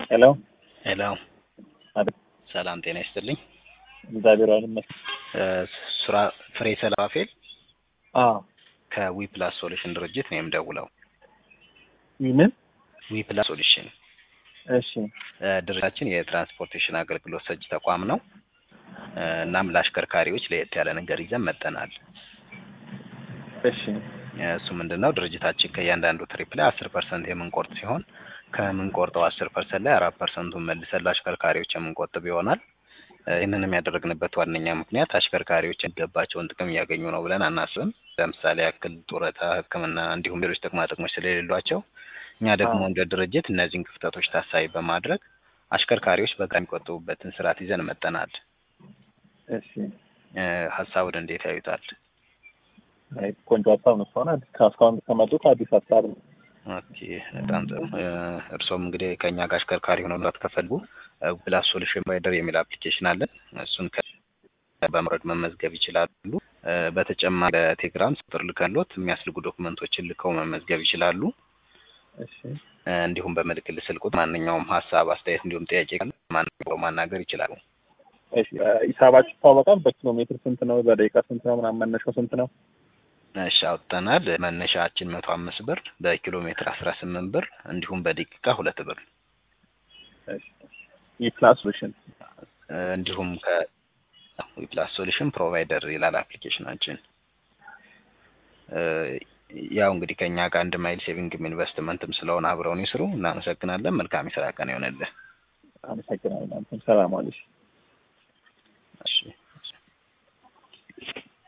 ሄሎ ሄሎ አቤት። ሰላም ጤና ይስጥልኝ። እግዚአብሔር ይመስገን። ሱራ ፍሬ ሰላፌል አዎ ከዊፕላስ ሶሉሽን ድርጅት ነው የምደውለው። ይህንን ዊፕላስ ሶሉሽን እሺ እ ድርጅታችን የትራንስፖርቴሽን አገልግሎት ሰጪ ተቋም ነው። እ እናም ለአሽከርካሪዎች ለየት ያለ ነገር ይዘን መጠናል። እሺ እሱ ምንድን ነው ድርጅታችን ከእያንዳንዱ ትሪፕ ላይ አስር ፐርሰንት የምንቆርጥ ሲሆን ከምንቆርጠው አስር ፐርሰንት ላይ አራት ፐርሰንቱን መልሰን ለአሽከርካሪዎች የምንቆጥብ ይሆናል። እ ይህንንም ያደረግንበት ዋነኛ ምክንያት አሽከርካሪዎች የሚገባቸውን ጥቅም እያገኙ ነው ብለን አናስብም። ለምሳሌ ያክል ጡረታ፣ ሕክምና እንዲሁም ሌሎች ጥቅማ ጥቅሞች ስለሌሏቸው እኛ ደግሞ አዎ። እንደ ድርጅት እነዚህን ክፍተቶች ታሳቢ በማድረግ አሽከርካሪዎች በቃ የሚቆጥቡበትን ስርዓት ይዘን መጠናል። እሺ እ ሀሳቡን እንዴት ያዩታል? አይ ቆንጆ ሀሳብ ነው። እስካሁን አዲስ እስካሁን ከመጡት አዲስ ሀሳብ ነው። ኦኬ በጣም ጥሩ። እ እርስዎም እንግዲህ ከእኛ ጋር አሽከርካሪ ሆነው መግባት ከፈልጉ ፕላስ ሶሉሽን ፕሮቫይደር የሚል አፕሊኬሽን አለን። እሱን ከ- በመውረድ መመዝገብ ይችላሉ። እ በተጨማሪ ለቴሌግራም ቁጥር ልከሎት የሚያስልጉ ዶክመንቶችን ልከው መመዝገብ ይችላሉ። እሺ እ እንዲሁም በምልክል ስልክ ቁጥር ማንኛውም ሀሳብ፣ አስተያየት እንዲሁም ጥያቄ ካለ ማንኛውም ማናገር ይችላሉ። እሺ እ ሂሳባችሁ ይታወቃል? በኪሎ ሜትር ስንት ነው? በደቂቃ ስንት ነው? ምናምን መነሻው ስንት ነው? እሺ አውጥተናል። መነሻችን መቶ አምስት ብር በኪሎ ሜትር አስራ ስምንት ብር እንዲሁም በደቂቃ ሁለት ብር እሺ የፕላስ ሶሉሽን እ እንዲሁም ከዊፕላስ ሶሉሽን ፕሮቫይደር ይላል አፕሊኬሽናችን። እ ያው እንግዲህ ከእኛ ጋር አንድ ማይል ሴቪንግም ኢንቨስትመንትም ስለሆነ አብረውን ይስሩ። እናመሰግናለን። መልካም የስራ ቀን ይሆንልህ። አመሰግናለሁ። አንተም ሰላም ዋልሽ።